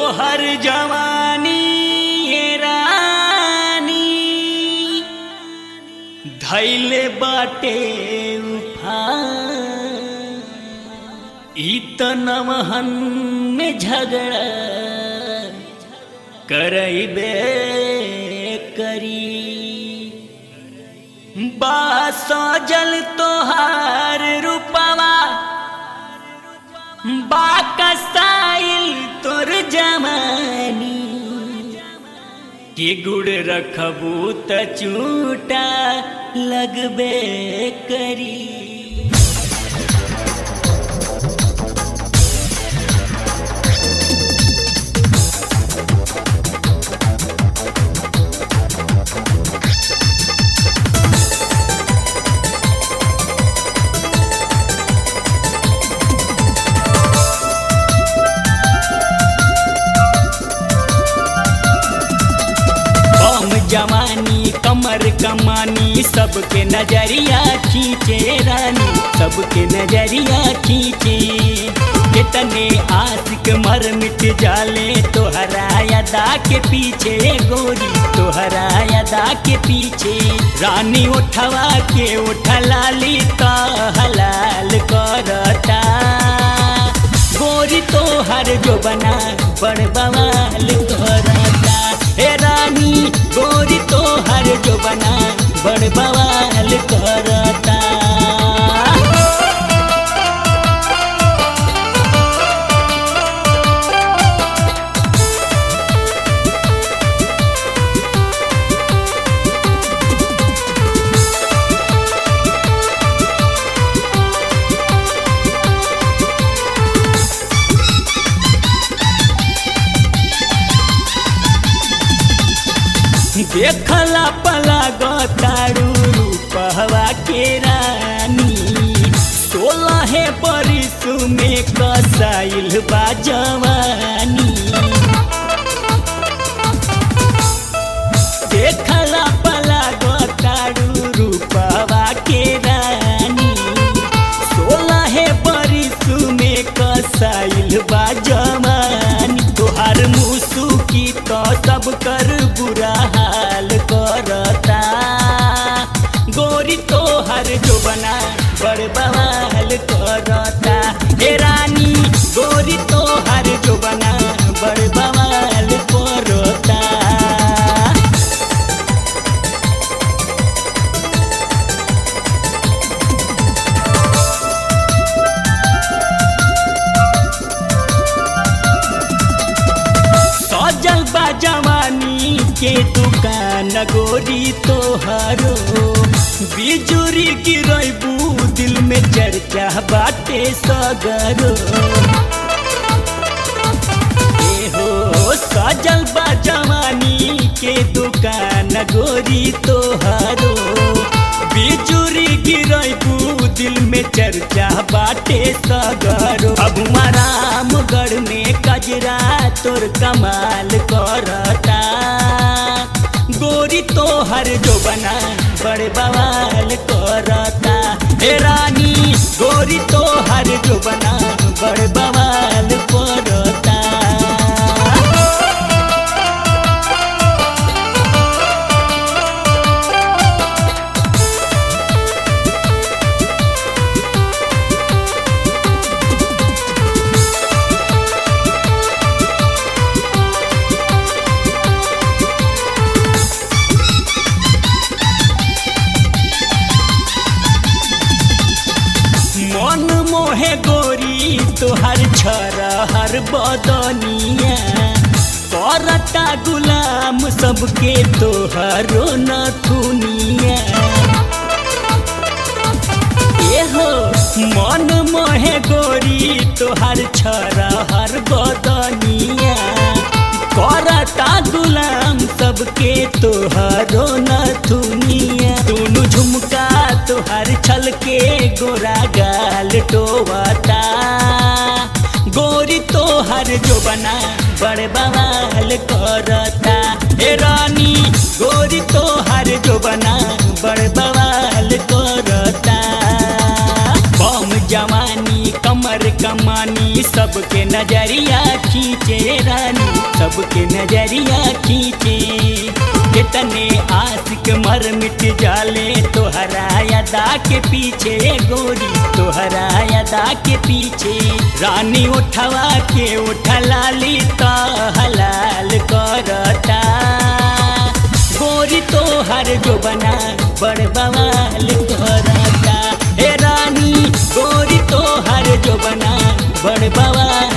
तोहर जवानी ये रानी धैले बाटे उफान ई त नमहन में झगड़ा करैबे करी बा सजल तोहार रूपवा बा कसाइल तोर जमानी के गुड़ रखबू त चूटा लगबे करी हम जवानी कमर कमानी सबके नजरिया खींचे रानी सबके नजरिया खींचे कितने आशिक मर मिट जाले तोहरा अदा के पीछे गोरी तोहरा अदा के पीछे रानी उठवा के उठलाली तो हलाल करता गोरी तोहर जो बना बड़ बवाल करता हे रानी गोरी तोहर जो बना बड़ बवाल करता देखला पला गतारू रूपहवा के रानी सोलह बरिस में कसाइल बा जवानी देखला पला गतारू रूपहवा के रानी सोलह बरिस में कसाइल बा जवानी तोहार मुसु की तो सब कर बुरा हाल करता गोरी तोहर जो बना बड़ बवाल करता हे रानी गोरी तोहर जो बना बड़ बवाल करता सजल बा जवानी के दुकान गोरी तोहरो बिजुरी गिरबू दिल में चर्चा बाटे सगरो ए हो सजल बा जवानी के दुकान गोरी तोहरो बिजुरी गिरबू दिल में चर्चा बाटे सगरो अब रामगढ़ में कजरा तोर कमाल करता गोरी तोहर जो बना बड़े बवाल करता हे रानी गोरी तोहर जो बना बड़े बवाल करता मन मोहे गोरी तोहर छर हर बदनिया करता गुलाम सबके तोहरो नथुनिया एहो मन मोहे गोरी तोहर छर हर बदनिया करता गुलाम सबके तोहरो नथुनिया दोनों झुमका तोहर छल के गोरा गाल टोवता गोरी तोहर जो बना बड़ बवाल करता हे रानी गोरी तोहर जो बना बड़ बवाल करता बम जवानी कमर कमानी सब सबके नजरिया खींचे रानी सबके नजरिया खींचे कितने आशिक मर मिट जाले तोहरा अदा के पीछे गोरी तोहरा अदा के पीछे रानी उठवा के उठलाली तो हलाल करता गोरी तोहर जो बना बड़ बवाल करता हे रानी गोरी तोहर जो बना बड़ बवाल